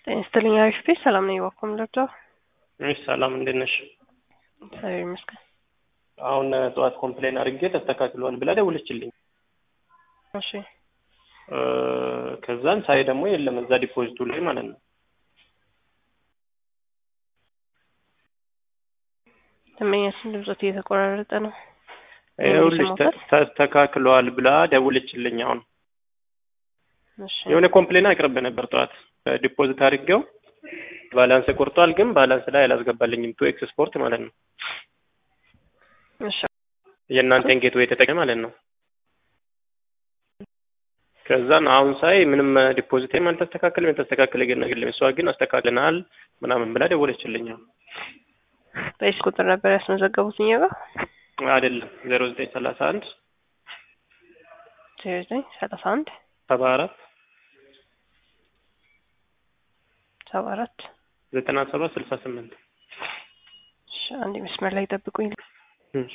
ጤና ይስጥልኝ አሪፍ ቤት ሰላም ነኝ። ባኩም ለብቻ እሺ ሰላም እንዴት ነሽ? እግዚአብሔር ይመስገን። አሁን ጠዋት ኮምፕሌን አድርጌ ተስተካክሏል ብላ ደውለችልኝ። እሺ እ ከዛን ሳይ ደግሞ የለም እዛ ዲፖዚቱ ላይ ማለት ነው። ደንበኛችን ድምፆት እየተቆራረጠ ነው። ይኸውልሽ ተ- ተስተካክሏል ብላ ደውለችልኝ። አሁን እሺ የሆነ ኮምፕሌን አቅርብ ነበር ጠዋት ዲፖዚት አድርጌው ባላንስ ቆርጧል፣ ግን ባላንስ ላይ አላስገባልኝም። ቱ ኤክስ ስፖርት ማለት ነው እሺ የእናንተን ጌትዌይ የተጠቀመ ማለት ነው። ከዛን አሁን ሳይ ምንም ዲፖዚትም አልተስተካከለም፣ የተስተካከለ ግን ነገር የለም። እሷ ግን አስተካክለናል ምናምን ብላ ደወለችልኝ። አሁን በዚህ ቁጥር ነበር ያስመዘገቡት እኛ ጋር አይደለም ዜሮ ዘጠኝ ሰላሳ አንድ ዜሮ ዘጠኝ ሰላሳ አንድ ሰባ አራት ሰባ አራት ዘጠና ሰባት ስልሳ ስምንት እሺ አንድ መስመር ላይ ጠብቁኝ። እሺ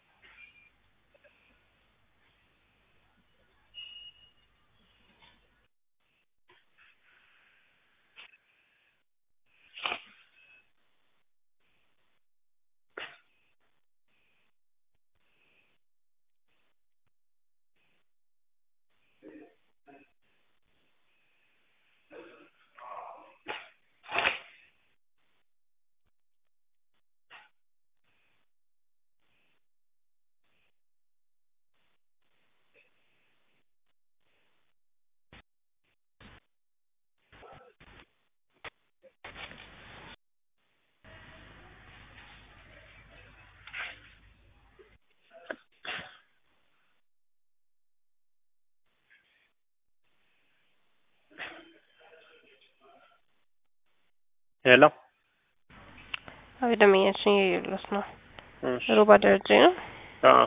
ሄሎ አቤት ደንበኛችን እየየሉት ነው። እሺ ሮባ ደረጀ ነው። አዎ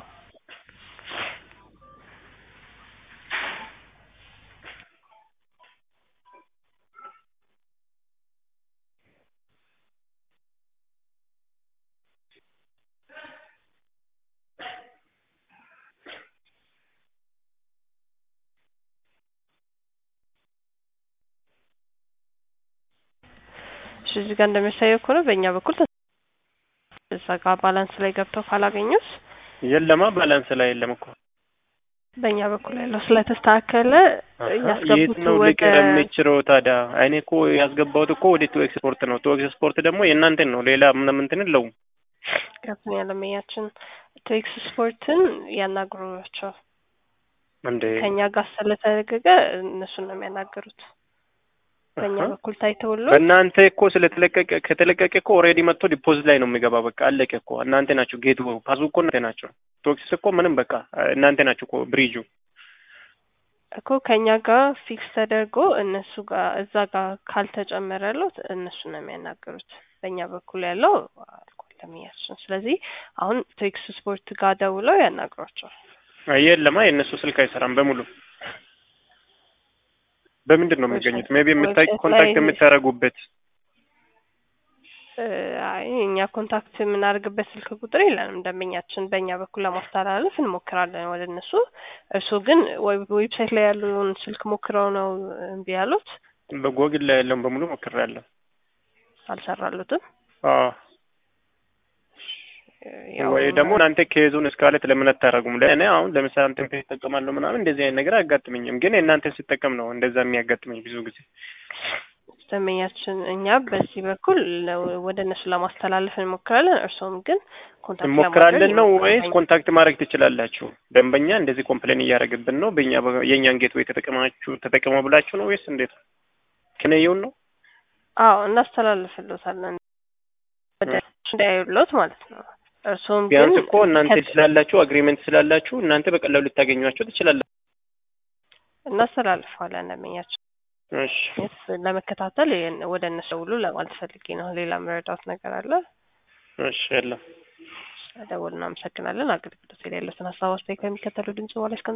እሺ እዚህ ጋር እንደሚያሳየው ከሆነ በእኛ በኩል ተ- እዛ ጋር ባላንስ ላይ ገብተው ካላገኙት የለማ ባላንስ ላይ የለም እኮ በእኛ በኩል ያለው ስለተስተካከለ የት ያስገቡት ነው ወደ ልቅር የምችለው ታዲያ? እኔ እኮ ያስገባሁት እኮ ወደ ቱ ኤክስፖርት ነው። ቱ ኤክስፖርት ደግሞ የእናንተን ነው፣ ሌላ ምንም እንትን የለውም። ከፍተኛ ደንበኛችን ቴክስ ስፖርትን ያናግሯቸው እንዴ ከእኛ ጋር ስለተደረገ እነሱን ነው የሚያናገሩት። በእኛ አሀ። በኩል ታይተውሎ በእናንተ እኮ ስለተለቀቀ ከተለቀቀ እኮ ኦልሬዲ መጥቶ ዲፖዚት ላይ ነው የሚገባ። በቃ አለቀ እኮ። እናንተ ናችሁ ጌቱ ፓሱ እኮ እናንተ ናቸው። ቶክሲስ እኮ ምንም በቃ እናንተ ናችሁ እኮ ብሪጁ። እኮ ከእኛ ጋር ፊክስ ተደርጎ እነሱ ጋር እዛ ጋር ካልተጨመረለት እነሱ ነው የሚያናገሩት። በእኛ በኩል ያለው አልቋል ደንበኛችን። ስለዚህ አሁን ቴክስ ስፖርት ጋር ደውለው ያናግሯቸዋል። የለማ የእነሱ ስልክ አይሰራም በሙሉ። በምንድን ነው የሚገኙት? ሜቢ የምታይ ዌብሳይት ኮንታክት ላይ- የምታደርጉበት እ፣ አይ እኛ ኮንታክት የምናደርግበት ስልክ ቁጥር የለንም። ደንበኛችን በእኛ በኩል ለማስተላለፍ እንሞክራለን ወደ እነሱ። እርስዎ ግን ዌብ- ዌብሳይት ላይ ያለውን ስልክ ሞክረው ነው እምቢ ያሉት? በጎግል ላይ ያለውን በሙሉ ሞክሬያለሁ። አልሰራሉትም? አዎ ያው ወይ ደግሞ እናንተ ከዙን እስካለት ለምን አታደርጉም? ለእኔ አሁን ለምሳሌ አንተን ፔጅ እጠቀማለሁ ምናምን እንደዚህ አይነት ነገር አያጋጥመኝም፣ ግን የእናንተን ስጠቀም ነው እንደዛ የሚያጋጥመኝ ብዙ ጊዜ። ደንበኛችን እኛ በዚህ በኩል ለ- ወደ እነሱ ለማስተላለፍ እንሞክራለን። እርስዎም ግን ኮንታክት እንሞክራለን ነው ለማድረግ ወይስ ኮንታክት ማድረግ ትችላላችሁ? ደንበኛ እንደዚህ ኮምፕሌን እያደረገብን ነው በእኛ በ- የእኛን ጌት ወይ ተጠቀማችሁ ተጠቀመው ብላችሁ ነው ወይስ እንዴት ነው? ክነየውን ነው አዎ እናስተላልፍልዎታለን ወደ እንዳያዩሎት ማለት ነው። እርስዎም ግን ቢያንስ እኮ እናንተ ከ- ስላላችሁ አግሪመንት ስላላችሁ እናንተ በቀላሉ ልታገኟቸው ትችላላችሁ። እናስተላልፈዋለን ደንበኛችን እሺ የት ለመከታተል ይሄን- ወደ እነሱ ደውሉ ለማለት ፈልጌ ነው። ሌላ መረዳት ነገር አለ? እሺ የለም ደውል። እናመሰግናለን። አገልግሎት ላይ ያሉትን ሀሳብ አስተያየት ከሚከተሉ ድምጽ በኋላ እስከ